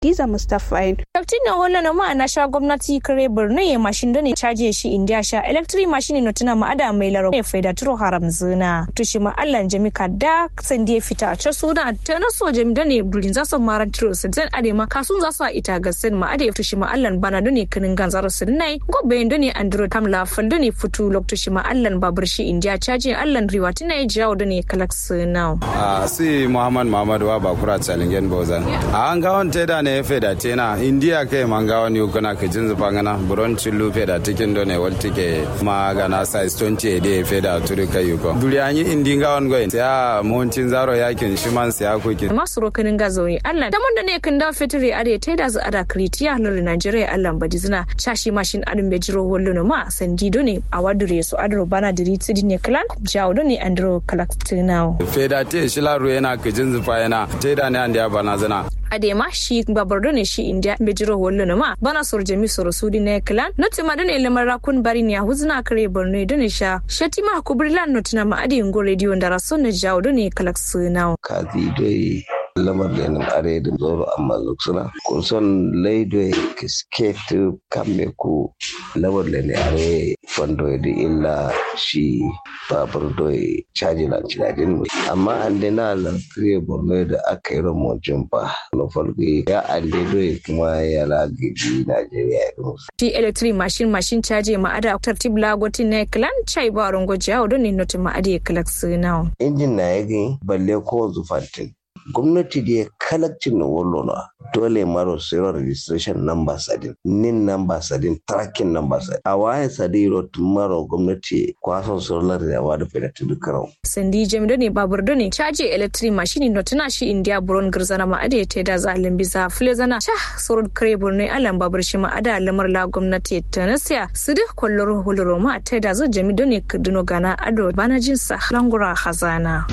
Diza Mustapha yin. Daktin na hola na ma na sha gwamnati kare Borno ya mashin da ne caje shi India sha electric machine no tuna ma ada mai laro ne faida turo haram zina. Tushi ma Allah jami ka da san da fita a can suna ta na so jami da ne bulin za su mara tiro su zan ade ma kasun za su ita ga sen ma ade tushi ma Allah bana da ne kinin ganzar su nai gobe da ne andro tam la fal da ne futu lok tushi ma Allah babur shi India caje Allah riwa tuna ya jawo da ne kalak su now. a si muhammad muhammad wa bakura chalingen bozan a an gawon teda ne feda tena india ke man gawon yu kana ke jinzu pangana buron chillu feda tikin do ne wal tike ma gana size 20 de feda turi kai yuko duri anyi indi gawon goyin ya muhuncin zaro yakin shiman siya kuke masu rokanin gazoyi Allah da mun da ne kan da fitiri ade ta da za ada kritiya lor Nigeria Allah badi zina shashi mashin adun be jiro hollo no ma sandi do ne a wadure su adro bana diri tsidi ne klan jawo do ne andro kalaktinao feda te shilaru yana ke jinzu pa yana teda ne an da bana zana adema shi babardo ne shi india bejiro wallo na ma bana sor jami sor sudi ne klan noti ma dane lamar rakun bari ne huzna kare borno dane sha shati ma kubrilan notina ma adi ngo radio ndara sonne jawo dane kalak sunao kazi dai lamar da nan are da zoro amma luksuna kun son laido kisket kamme ku lamar da ne are fondo da illa shi babur doy caji na cinadin amma an dai na lantarki borno da aka yi ramocin ba na farko ya ande doy kuma ya lagidi najeriya ya musu ti electric machine machine caje ma ada tartib lagotin ne klan chai ba rongo jawo dane noti ma adi kalak sunao injin na yagi balle ko zufantin gwamnati da ya kalakcin na wallo na dole maro sayo registration number sadin nin number sadin tracking number sadin a waye sadin tun maro gwamnati kwason solar da wa da fedatu dukarau sandi jami dane babur dane caje electric machine no tana shi india buron girzana ma ade ta da zalin bisa flezana sha sorod kare burne alan babur shi ma ada lamar la gwamnati ta nasiya su duk kwallon huluro ma ta da zo jami dane kuduno gana ado bana jinsa langura hazana.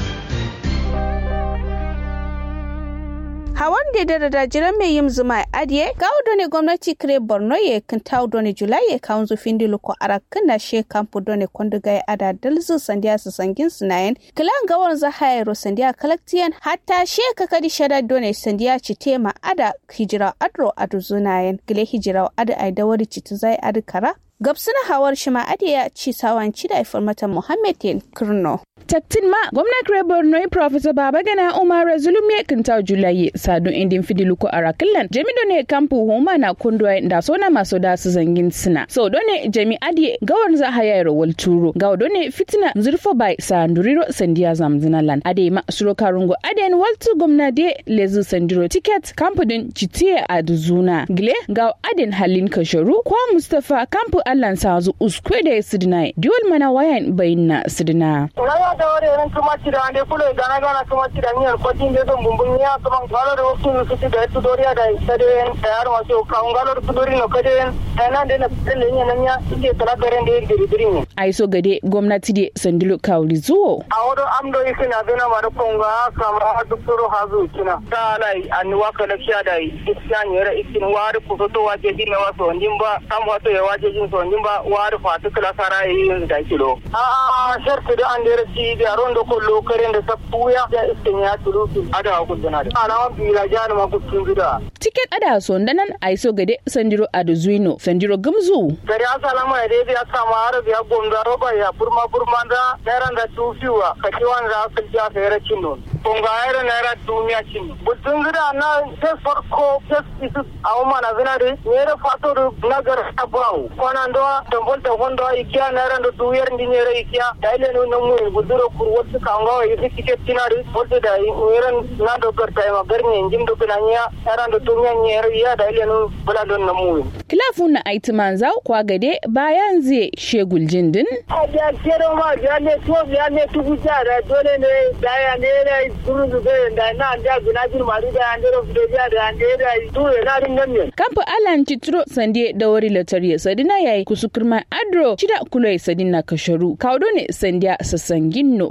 hawan da da da jiran mai yin zuma adiye ga ne gwamnati kire borno ye kan taw doni julai ye kan zu findi luko arakan na she kampu doni kondu gai ada dalzu sandiya su sangin sunayen kilan gawar za hayro sandiya kalaktiyan hatta she kakadi shada doni sandiya ci tema ada hijira adro adu zunayen gile hijira adu ai dawari ci zai adu kara gabsuna hawar shima adiya ci sawanci da mata muhammed kirno taktin ma gwamna kire borno professor babagana umar zulum ya kinta julaye sadun indin fidiluko arakilan jami ne kampu homa na kundwa da sona maso da su zangin sina so done jami adi gawar za haya rawal turo gawo done fitina zurfo bai sanduriro sandiya zamzina lan ade ma suro karungo aden waltu gwamna de lezu sandiro ticket kampu din citiye a duzuna gile gawo aden halin kasharu kwa mustafa kampu allan sazu uskwe da sidina diwol mana wayan bayinna sidina da wari ran kuma ci da ande kulo gana gana kuma ci da niyar ko tin de don bumbun ya kuma galo da wasu su ci da su doriya da ita da yan tayar masu ka galo da su dori no kade nan da na tsalle ne nan ya ike kala garen da yake diri ne ai so gade gwamnati de sandilo kawli zuwo a wado amdo yake na dona ma da konga kama duktoro hazu kina ta lai an waka da kiya da isyan yara isin wari ku to waje din na waso ndin ba kam wato ya waje jin so ndin ba wari fatu kala sara yi da kilo a a shartu da an da ci da rondo ko lokaren da sappuya da iskin ya tulutu ada ku dana da ana bila jana ma ku tun gida tiket ada so ndanan ai so gade sandiro ado zuino sandiro gamzu gari asalama ya dai ya sama har ya gonda roba ya burma burma da naira da tufiwa kaki wanda aka ja ka yara cindo konga yara naira duniya cin butun gida na sai farko sai isu a mana zina da ne fato da nagar abawu kwana ndo tambol ta hondo ikiya naira da duyar ndinyere ikiya da ile no namu buduro kur wasu kanga yi fike tinari wasu da iran na dogar ta ma garni injin do binanya naira da duniya nyere ya da ile no bula don namu kilafun na aitiman zau kwa gade bayan zai shegul jindin a da kero ma da ne to ya ne tugu da dole ne da ya ne ne duru da da na da guna bir mari da an dero da ya da an da tu na rin nan ne kamfa alan citro sande da wari latariya sadina yayi kusukurma adro cida kulai sadina kasharu kaudo ne sandiya sassanginno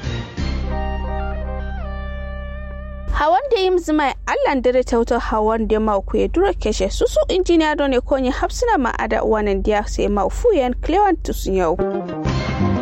hawan da yim zima allan dare tauta hawan da ma ku duro keshe susu injiniya done konyi hapsina ma ada wanan dia sai ma fuyen clewan tusun yau